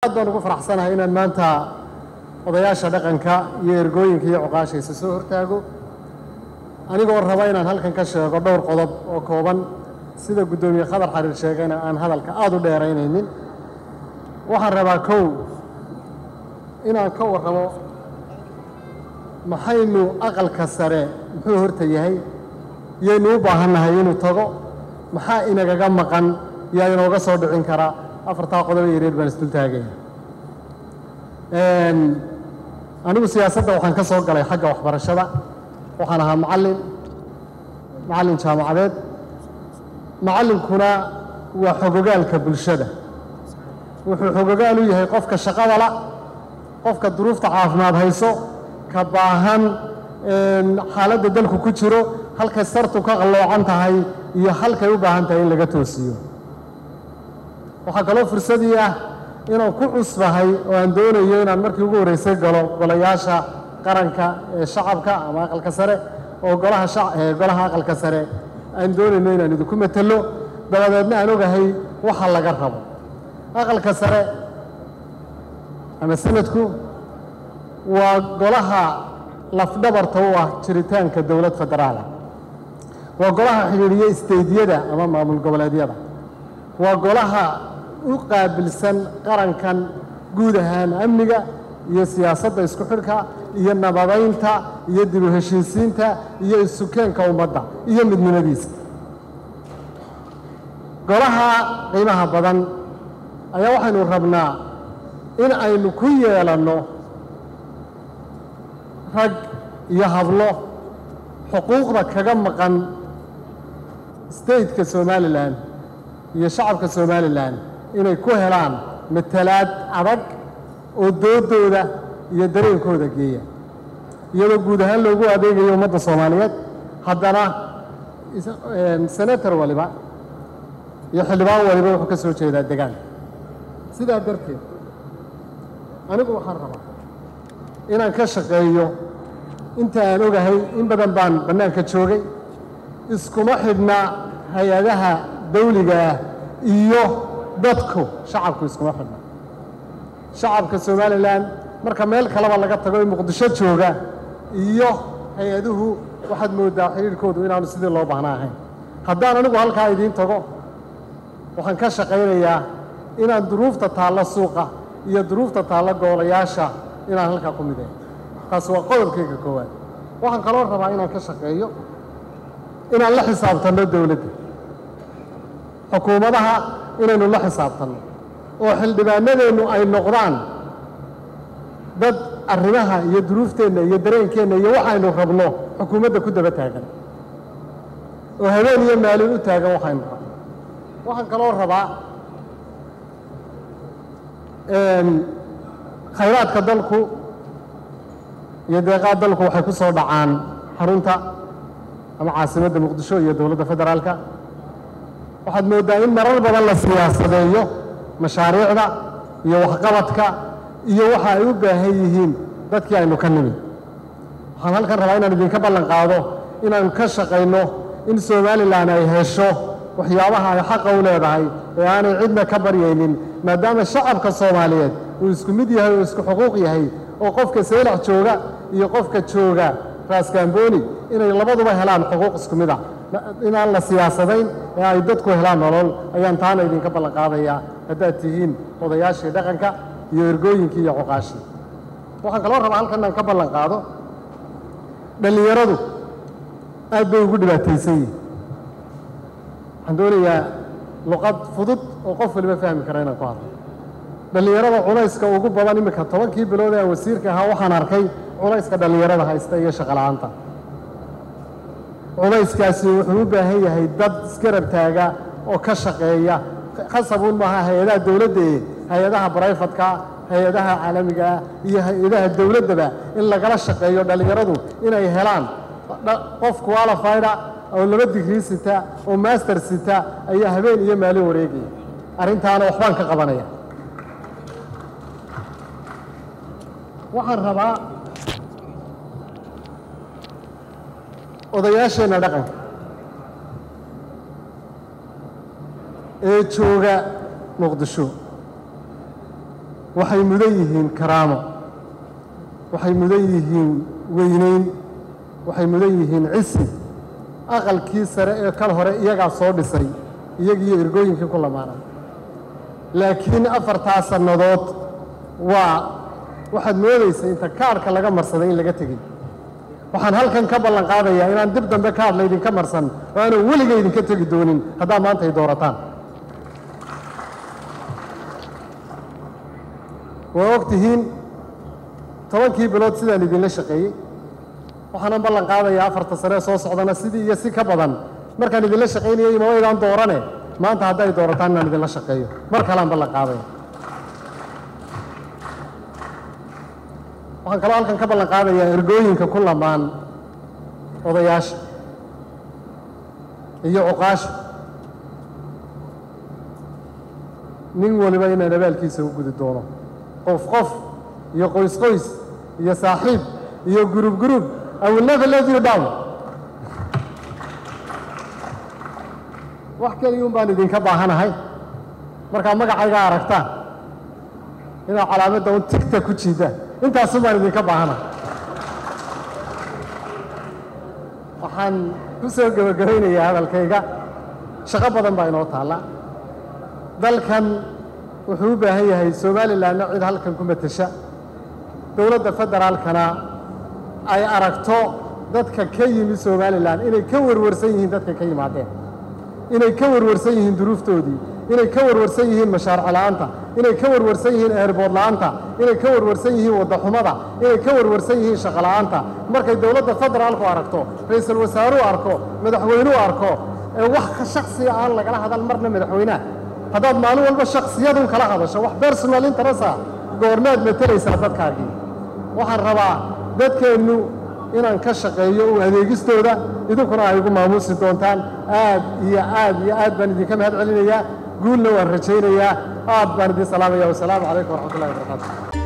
aad baan ugu faraxsanahay inaan maanta odayaasha dhaqanka iyo ergooyinka iyo cuqaashaysa soo hortaago anigoo raba inaan halkan ka sheego dhowr qodob oo kooban sida guddoomiye khadar xariir sheegayna aan hadalka aada u dheeraynaynin waxaan rabaa kow inaan ka warramo maxaynu aqalka sare muxuu horta yahay yaynu u baahannahay inuu tago maxaa inagaga maqan yaa inooga soo dhicin karaa afartaa qodob yareer baan isdul taagaya anigu siyaasadda waxaan ka soo galay xagga waxbarashada waxaan ahaa macallin macallin jaamacadeed macallinkuna waa xogogaalka bulshada wuxuu xogogaal u yahay qofka shaqada la qofka duruufta caafimaad hayso ka baahan xaaladda dalku ku jiro halkay sartu ka qalloocan tahay iyo halkay u baahan tahay in laga toosiyo waxaa kaloo fursadii ah inaan ku cusbahay oo aan doonayo inaan markii ugu horreysay galo golayaasha qaranka ee shacabka ama aqalka sare oo golaha golaha aqalka sare aan doonayno inaan idinku matelo dabadeedna aan ogahay waxa laga rabo aqalka sare ama sanadku waa golaha lafdhabarta u ah jiritaanka dowlad federaala waa golaha xidhiidhiya isteydyada ama maamul goboleedyada waa golaha u qaabilsan qarankan guud ahaan amniga iyo siyaasadda isku xidhka iyo nabadaynta iyo dib u heshiisiinta iyo isukeenka ummadda iyo midnimadiisa golaha qiimaha badan ayaa waxaynu rabnaa in aynu ku yeelanno rag iyo hablo xuquuqda kaga maqan stateka somalilan iyo shacabka somalilan inay ku helaan matalaad adag oo doodooda iyo dareenkooda geeya iyadoo guud ahaan loogu adeegayo ummadda soomaaliyeed haddana senator waliba iyo xildhibaan waliba wuxuu ka soo jeedaa degaanka sidaa darteed anigu waxaan rabaa inaan ka shaqeeyo inta aan ogahay in badan baan bannaanka joogay iskuma xidhna hay-adaha dawliga ah iyo dadku shacabku iskuma xidhna shacabka somalilan marka meel kaleba laga tago ee muqdisho jooga iyo hay-aduhu waxaad mooddaa xidhiirhkoodu inaanu sidii loo baahnaa ahayn haddaan anigu halkaa idiin tago waxaan ka shaqaynayaa inaan duruufta taalla suuqa iyo duruufta taalla goolayaasha inaan halkaa ku mideeyo taas waa qodobkayga koowaad waxaan kaloo rabaa inaan ka shaqeeyo inaan la xisaabtanno dowladda xukuumadaha inaynu la xisaabtanno oo xildhibaanadeennu ay noqdaan dad arrimaha iyo duruufteenna iyo dareenkeenna iyo waxaynu rabno xukuumadda ku daba taagan oo habeen iyo maalin u taagan waxaynu rabno waxaan kaloo rabaa khayraadka dalku iyo deeqaa dalku waxay ku soo dhacaan xarunta ama caasimadda muqdisho iyo dowladda federaalka waxaad mooddaa in marar badan la siyaasadeeyo mashaariicda iyo waxqabadka iyo waxa ay u baahan yihiin dadkii aynu ka nimid waxaan halkan rabaa inaan idinka ballan qaado inaanu ka shaqayno in somalilan ay hesho waxyaabaha ay xaqa u leedahay ee aanay cidna ka baryaynin maadaama shacabka soomaaliyeed uu isku mid yahay oo isku xuquuq yahay oo qofka saylax jooga iyo qofka jooga raaskambooni inay labaduba helaan xuquuq isku mid ah inaan la siyaasadayn ee ay dadku helaan nolol ayaan taana idinka ballan qaadayaa haddaad tihiin odayaashii dhaqanka iyo ergooyinkii iyo cuqaashii waxaan kaloo rabaa halkan inaan ka ballan qaado dhallinyaradu aad bay ugu dhibaataysan yihin waxaan doonayaa luqad fudud oo qof waliba fahmi kara inaan ku hadlo dhallinyarada culayska ugu badan iminka tobankii bilood ee aan wasiirka ahaa waxaan arkay culayska dhallinyarada haysta iyo shaqola'aanta culayskaasi wuxuu u baahan yahay dad isgarab taaga oo ka shaqeeya khasabuun maaha hay-adaha dowladda ee hay-adaha barayfadka hay-adaha caalamiga ah iyo hay-adaha dowladdaba in lagala shaqeeyo dhallinyaradu inay helaan qof qualifyda oo laba digrii sita oo master sita ayaa habeen iyo maalin wareegaya arrintaana waxbaan ka qabanaya waxaan rabaa odayaasheenna dhaqanka ee jooga muqdisho waxay mudan yihiin karaamo waxay mudan yihiin weynayn waxay mudan yihiin cisi aqalkii sare ee kal hore iyagaa soo dhisay iyagiiyo ergooyinkii ku lamaanay laakiin afartaa sannadood waa waxaad moodaysa inta kaadhka laga marsaday in laga tegey waxaan halkan ka ballan qaadayaa inaan dib dambe kaadh laydinka marsan oo aanan weliga idinka tegi doonin haddaa maanta ay doorataan waa og tihiin tobankii bilood sidaan idinla shaqeeyey waxaanan ballan qaadayaa afarta sane soo socdana sidii iyo si ka badan markaan idinla shaqaynayay ima waydaan doorane maanta hadday doorataan inaan idinla shaqeeyo mar kaleaan ballan qaadaya waxaan kaloo halkan ka ballan qaadayaa ergooyinka ku lamaan odayaasha iyo cuqaasha nin waliba inaan abaalkiisa u gudi doono qof qof iyo qoys qoys iyo saaxiib iyo gurub gurub I will never let you down wax keliyuun baan idinka baahanahay markaa magacayga aragtaan inaad calaamadda un tigta ku jiidaan intaasun baan idinka baahanahay waxaan ku soo gebagabaynayaa hadalkayga shaqo badan baa inoo taalla dalkan wuxuu u baahan yahay somalilanna cid halkan ku matasha dowladda federaalkana ay aragto dadka ka yimi somalilan inay ka warwarsan yihiin dadka ka yimaadeen inay ka warwarsan yihiin duruuftoodii inay ka warwarsan yihiin mashaaric la'aanta inay ka warwarsan yihiin eerbood la'aanta inay ka warwarsan yihiin waddaxumada inay ka warwarsan yihiin shaqo la'aanta markay dowladda federaalku aragto ra-iisul wasaaruhu arko madaxweynuhu arko ee wax shaksiga aan lagala hadal marna madaxweynaha haddaad maalin walba shaksiyadun kala hadasho wax personal interesa goormaad matelaysaa dadkaagii waxaan rabaa dadkeennu inaan ka shaqeeyo u adeegistooda idinkuna ay igu maamuusi doontaan aad iyo aad iyo aad baan idinka mahad celinayaa guulna waan rajaynayaa aad baan idin salaamaya wasalaamu calaykum waraxmat ullahi wabarakaatu